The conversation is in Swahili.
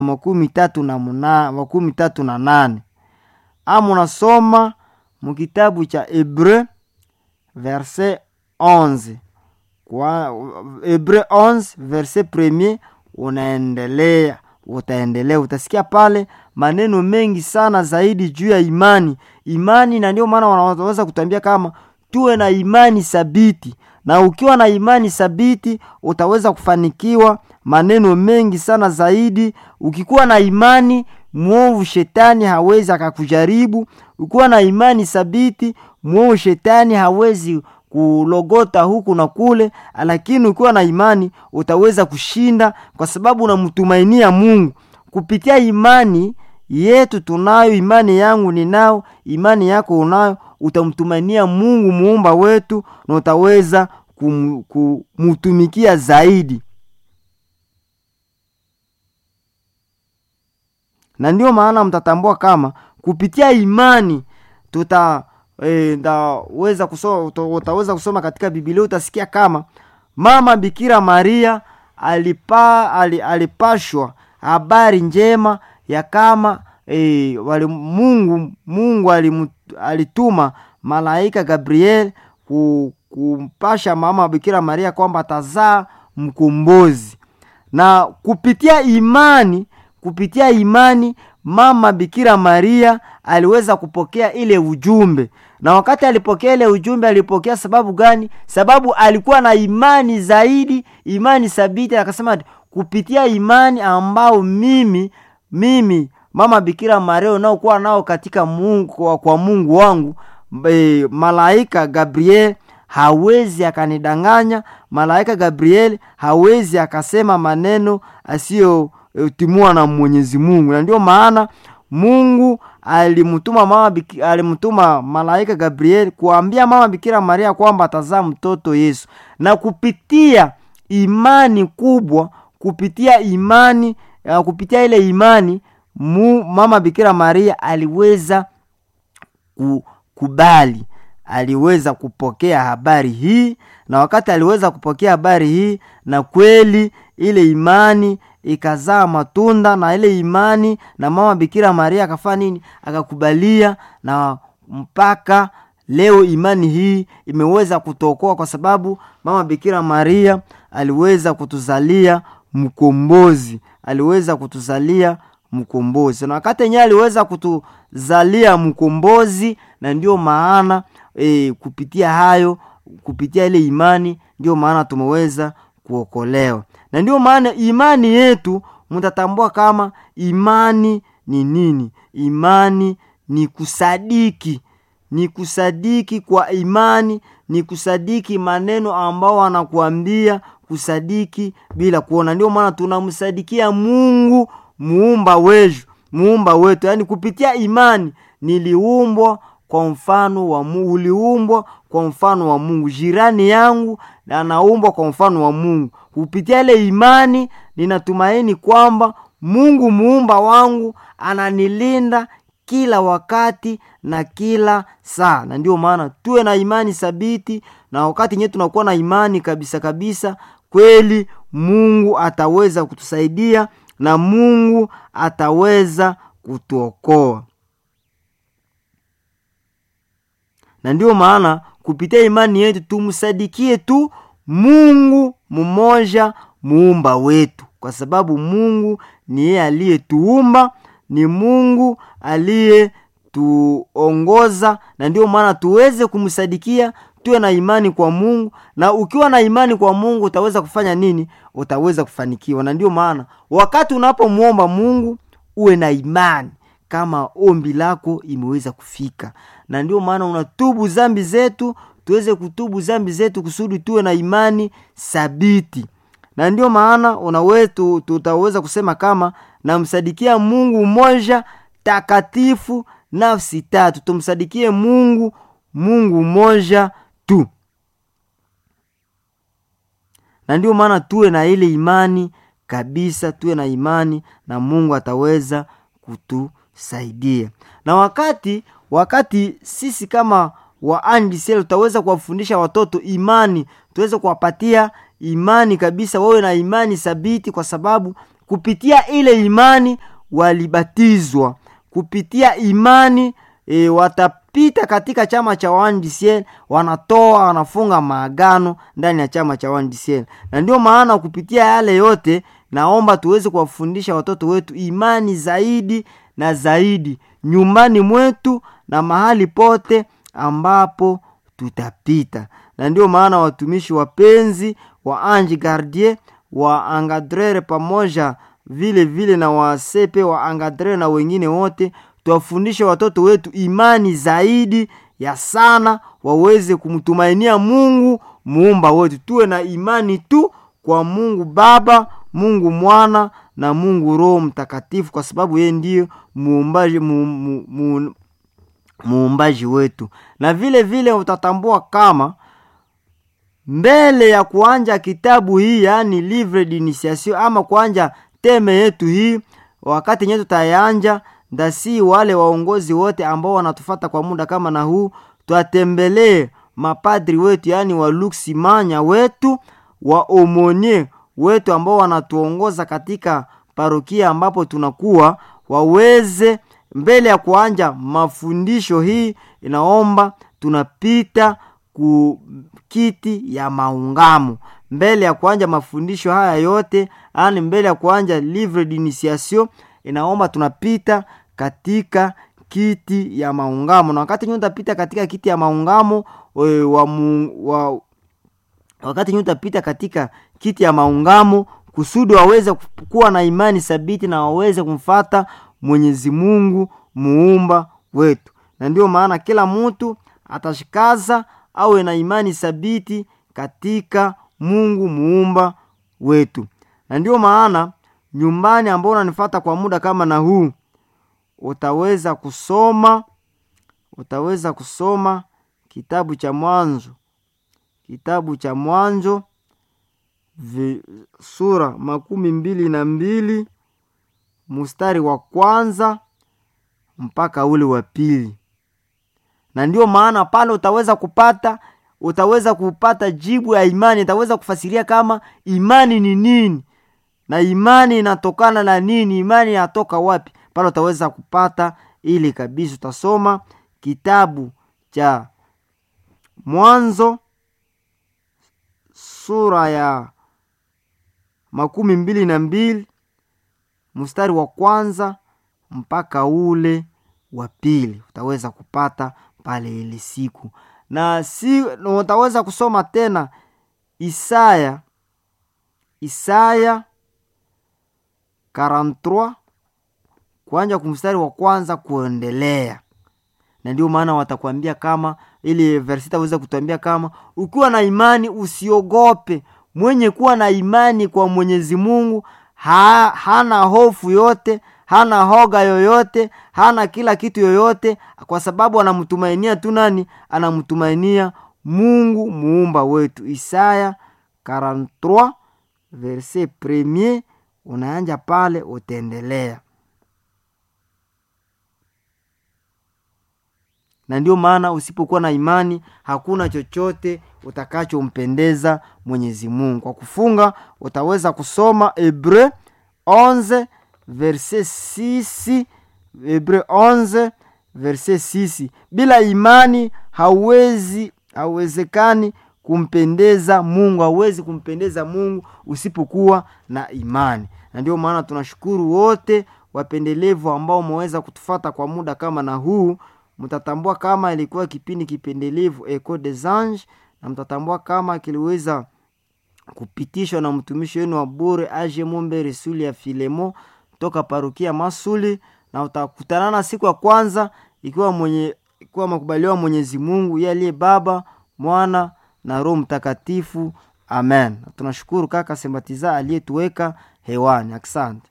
makumi tatu na muna, makumi tatu na nane ama unasoma mukitabu cha Hebreu verse 11 kwa Hebreu 11 verse premier, unaendelea utaendelea, utasikia pale maneno mengi sana zaidi juu ya imani imani, na ndio maana wanaweza kutambia kama tuwe na imani thabiti, na ukiwa na imani thabiti utaweza kufanikiwa maneno mengi sana zaidi. Ukikuwa na imani mwovu, shetani hawezi akakujaribu. Ukiwa na imani thabiti, mwovu shetani hawezi kulogota huku na kule, lakini ukiwa na imani utaweza kushinda, kwa sababu unamtumainia Mungu kupitia imani yetu. Tunayo imani, yangu ninao, imani yako unayo, utamtumainia Mungu muumba wetu, na utaweza kum, kumutumikia zaidi. Na ndio maana mtatambua kama kupitia imani tuta E, ndaweza kusoma, utaweza kusoma katika Biblia utasikia kama mama Bikira Maria alipa, alipashwa habari njema ya kama e, wali Mungu Mungu alim, alituma malaika Gabriel kumpasha mama Bikira Maria kwamba atazaa mkombozi, na kupitia imani kupitia imani mama Bikira Maria aliweza kupokea ile ujumbe, na wakati alipokea ile ujumbe alipokea sababu gani? Sababu alikuwa na imani zaidi, imani thabiti. Akasema kupitia imani ambao mimi mimi mama Bikira Maria unaokuwa nao katika Mungu, kwa, kwa Mungu wangu e, malaika Gabriel hawezi akanidanganya. Malaika Gabriel hawezi akasema maneno asiyo timua na Mwenyezi Mungu, na ndio maana Mungu alimtuma mama alimtuma malaika Gabriel kuambia mama Bikira Maria kwamba atazaa mtoto Yesu, na kupitia imani kubwa, kupitia imani uh, kupitia ile imani mu, mama Bikira Maria aliweza kukubali, aliweza kupokea habari hii, na wakati aliweza kupokea habari hii, na kweli ile imani ikazaa matunda na ile imani, na mama Bikira Maria akafanya nini? Akakubalia, na mpaka leo imani hii imeweza kutokoa, kwa sababu mama Bikira Maria aliweza kutuzalia mkombozi, aliweza kutuzalia mkombozi, na wakati yenyewe aliweza kutuzalia mkombozi, na ndio maana e, kupitia hayo, kupitia ile imani, ndio maana tumeweza kuokolewa na ndio maana imani yetu, mtatambua kama imani ni nini. Imani ni kusadiki, ni kusadiki kwa imani, ni kusadiki maneno ambao wanakuambia, kusadiki bila kuona. Ndio maana tunamsadikia Mungu muumba wetu, muumba wetu, yaani kupitia imani niliumbwa kwa mfano wa Mungu, uliumbwa kwa mfano wa Mungu. Jirani yangu anaumbwa kwa mfano wa Mungu. Kupitia ile imani ninatumaini kwamba Mungu muumba wangu ananilinda kila wakati na kila saa, na ndio maana tuwe na imani thabiti, na wakati nyewe tunakuwa na imani kabisa kabisa, kweli Mungu ataweza kutusaidia na Mungu ataweza kutuokoa. na ndio maana kupitia imani yetu tumsadikie tu Mungu mmoja muumba wetu, kwa sababu Mungu ni yeye aliyetuumba, ni Mungu aliyetuongoza, na ndio maana tuweze kumsadikia, tuwe na imani kwa Mungu. Na ukiwa na imani kwa Mungu utaweza kufanya nini? Utaweza kufanikiwa. Na ndio maana wakati unapomwomba Mungu uwe na imani kama ombi lako imeweza kufika, na ndio maana unatubu zambi zetu, tuweze kutubu zambi zetu kusudi tuwe na imani thabiti. Na ndio maana unawetu tutaweza kusema kama namsadikia Mungu mmoja takatifu, nafsi tatu. Tumsadikie Mungu, Mungu mmoja tu, na ndio maana tuwe na ile imani kabisa, tuwe na imani na Mungu ataweza kutu saidia na wakati wakati sisi kama waandisel tutaweza kuwafundisha watoto imani, tuweze kuwapatia imani kabisa, wawe na imani thabiti, kwa sababu kupitia ile imani walibatizwa kupitia imani e, watapita katika chama cha wandisiel wanatoa wanafunga maagano ndani ya chama cha wandisiel na ndio maana kupitia yale yote naomba tuweze kuwafundisha watoto wetu imani zaidi na zaidi nyumbani mwetu na mahali pote ambapo tutapita na ndio maana watumishi wapenzi wa ange gardie wa angadrere pamoja vile vile na wasepe wa angadrere na wengine wote tuwafundishe watoto wetu imani zaidi ya sana waweze kumtumainia mungu muumba wetu tuwe na imani tu kwa mungu baba mungu mwana na mungu roho mtakatifu kwa sababu yeye ndiyo muumbaji mu, mu, mu, muumbaji wetu na vile vile utatambua kama mbele ya kuanja kitabu hii yaani livre d'initiation ama kuanja teme yetu hii wakati nye tutayanja ndasi wale waongozi wote ambao wanatufata kwa muda kama na huu twatembelee mapadri wetu yaani waluksimanya wetu waomonie wetu ambao wanatuongoza katika parokia ambapo tunakuwa waweze mbele ya kuanja mafundisho hii inaomba tunapita ku kiti ya maungamo mbele ya kuanja mafundisho haya yote ani mbele ya kuanja livre d'initiation inaomba tunapita katika kiti ya maungamo na wakati nyu utapita katika kiti ya maungamo we, wa, mu, wa, wakati nyu utapita katika kiti ya maungamo kusudi waweze kuwa na imani thabiti na waweze kumfata mwenyezi mungu muumba wetu na ndio maana kila mtu atashikaza awe na imani thabiti katika mungu muumba wetu na ndio maana nyumbani ambao unanifata kwa muda kama na huu utaweza kusoma utaweza kusoma kitabu cha mwanzo kitabu cha mwanzo vi, sura makumi mbili na mbili mstari wa kwanza mpaka ule wa pili na ndio maana pale utaweza kupata utaweza kupata jibu ya imani itaweza kufasiria kama imani ni nini na imani inatokana na nini imani inatoka wapi pale utaweza kupata ili kabisa utasoma kitabu cha mwanzo sura ya makumi mbili na mbili mstari wa kwanza mpaka ule wa pili utaweza kupata pale ile siku na si na utaweza kusoma tena isaya isaya 43 kuanja kumstari wa kwanza kuendelea na ndio maana watakwambia kama ili versita aweza kutuambia kama ukiwa na imani usiogope mwenye kuwa na imani kwa mwenyezi mungu ha, hana hofu yote hana hoga yoyote hana kila kitu yoyote kwa sababu anamtumainia tu nani anamtumainia mungu muumba wetu isaya 43 verse premier unaanja pale utaendelea na ndio maana usipokuwa na imani hakuna chochote utakachompendeza mwenyezi mungu kwa kufunga utaweza kusoma hebreu 11 verse 6 hebreu 11 verse 6 bila imani hauwezi hauwezekani kumpendeza mungu hauwezi kumpendeza mungu usipokuwa na imani na ndio maana tunashukuru wote wapendelevu ambao umeweza kutufata kwa muda kama na huu mtatambua kama ilikuwa kipindi kipendelevu eco des anges na mtatambua kama kiliweza kupitishwa na mtumishi wenu wa bure age mombe resuli ya filemo toka parukia masuli na utakutanana siku ya kwanza ikiwa mwenye ikiwa makubaliwa mwenyezi mungu ye aliye baba mwana na roho mtakatifu amen tunashukuru kaka sembatiza aliyetuweka hewani asante